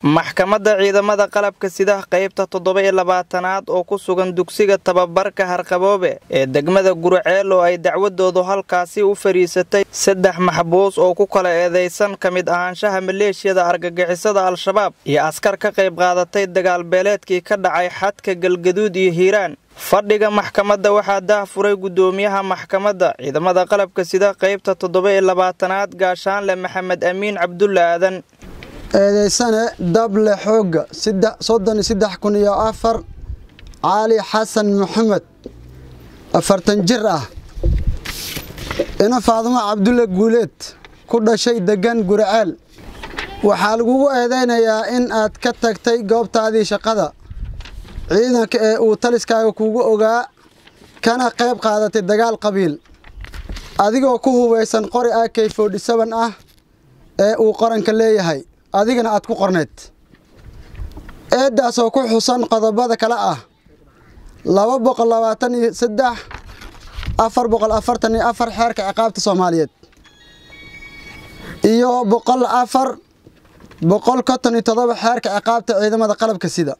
maxkamadda ciidamada qalabka sida qaybta toddoba iyo labaatanaad oo ku sugan dugsiga tababarka harqaboobe ee degmada guriceel oo ay dacwadoodu halkaasi u fadhiisatay saddex maxbuus oo ku kala eedaysan ka mid ahaanshaha maleeshiyada argagixisada al-shabaab iyo askar ka qayb qaadatay dagaalbeeleedkii ka dhacay xadka galgaduud iyo hiiraan fadhiga maxkamadda waxaa daahfuray guddoomiyaha maxkamadda ciidamada qalabka sida qaybta toddoba iyo labaatanaad gaashaanle maxamed amiin cabdulla aadan eedaysane dable xoogga soddon iyo saddex kun iyo afar caali xasan maxamed afartan jir ah ina faadumo cabdulle guuleed ku dhashay degan guriceel waxaa lagugu eedaynayaa in aad ka tagtay goobtaadii shaqada ciidanka ee uu taliskaaga kugu ogaa kana qayb qaadatay dagaal qabiil adigoo ku hubaysan qori ak forty-seven ah ee uu qaranka leeyahay adigana aad ku qorneed eeddaasoo ku xusan qodobada kale ah laba boqol labaatan iyo saddex afar boqol afartan iyo afar xeerka ciqaabta soomaaliyeed iyo boqol afar boqol konton iyo toddoba xeerka ciqaabta ciidamada qalabka sida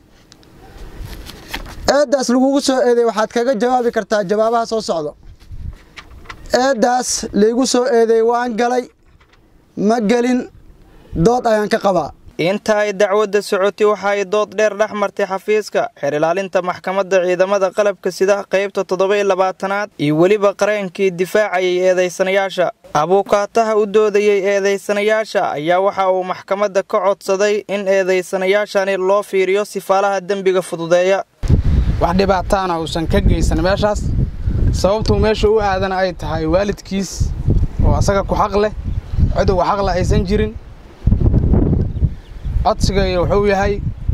eeddaas lagugu soo eeday waxaad kaga jawaabi kartaa jawaabaha soo socda eeddaas laygu soo eeday waan galay ma gelin dood ayaan ka qabaa inta ay dacwadda socotay waxa ay dood dheer dhex martay xafiiska xeer ilaalinta maxkamadda ciidamada qalabka sida qaybta toddoba iyo labaatanaad iyo weliba qareenkii difaacayay eedaysanayaasha abuukaataha u doodayey eedaysanayaasha ayaa waxa uu maxkamadda ka codsaday in eedaysanayaashani loo fiiriyo sifaalaha dembiga fududeeya wax dhibaataana uusan ka geysan meeshaas sababtuu meesha u aadana ay tahay waalidkiis oo asaga ku xaq leh cid uga xaqle aysan jirin codsigaya wuxuu yahay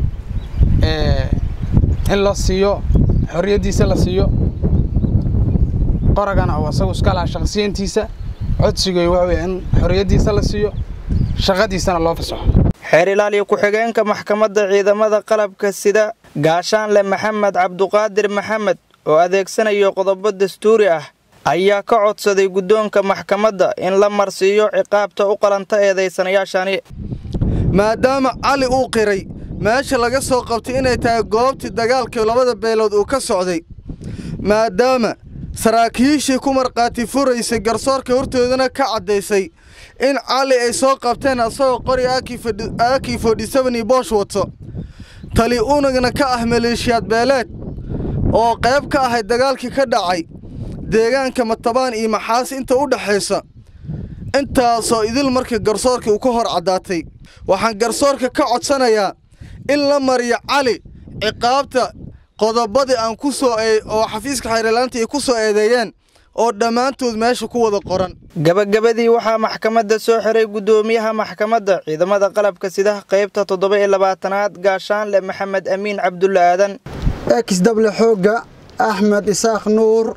in la siiyo xorriyaddiisa la siiyo qoragana uu asagu iska laha shaqsiyantiisa codsigaya wuxuu yahay in xorriyaddiisa la siiyo shaqadiisana loo fasaxo xeer ilaaliya ku-xigeenka maxkamadda ciidamada qalabka sida gaashaanle maxamed cabduqaadir maxamed oo adeegsanayo qodobo dastuuri ah ayaa ka codsaday guddoonka maxkamadda in la marsiiyo ciqaabta u qalanta eedaysanayaashani maadaama cali uu qiray meesha laga soo qabtay inay tahay goobtii dagaalkii labada beelood uu ka socday maadaama saraakiishii ku markhaati furaysay garsoorka hortoodana ka caddaysay in cali ay soo qabteen asagoo qori aakii fodhisaban iyo boosh wato tali unagna ka ah maleeshiyaad beeleed oo qayb ka ahayd dagaalkii ka dhacay deegaanka matabaan iyo maxaas inta u dhexaysa intaasoo idil markii garsoorkii uu ka hor caddaatay waxaan garsoorka ka codsanayaa in la mariyo cali ciqaabta qodobadii aan ku soo oo xafiiska xeerlaanta ay ku soo eedeeyeen oo dhammaantood meesha ku wada qoran gabagabadii waxaa maxkamadda soo xiray guddoomiyaha maxkamadda ciidamada qalabka sida qaybta toddoba iyo labaatanaad gaashaanle maxamed amiin cabdulla aadan ex dable xoogga axmed isaaq nuur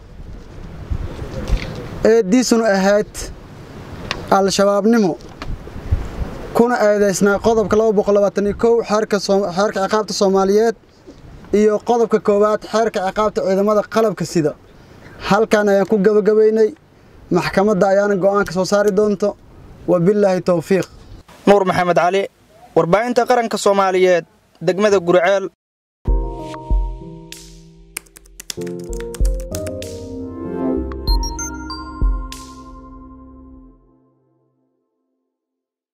eeddiisunu ahayd al-shabaabnimo kuna eedaysnaa qodobka laba boqol labaatan iyo kow xeerka ciqaabta soomaaliyeed iyo qodobka koowaad xeerka ciqaabta ciidamada qalabka sida halkan ayaan ku gabagabaynay maxkamadda ayaana go'aanka soo saari doonto wabillaahi towfiiq nuur maxamed cali warbaahinta qaranka soomaaliyeed degmada guriceel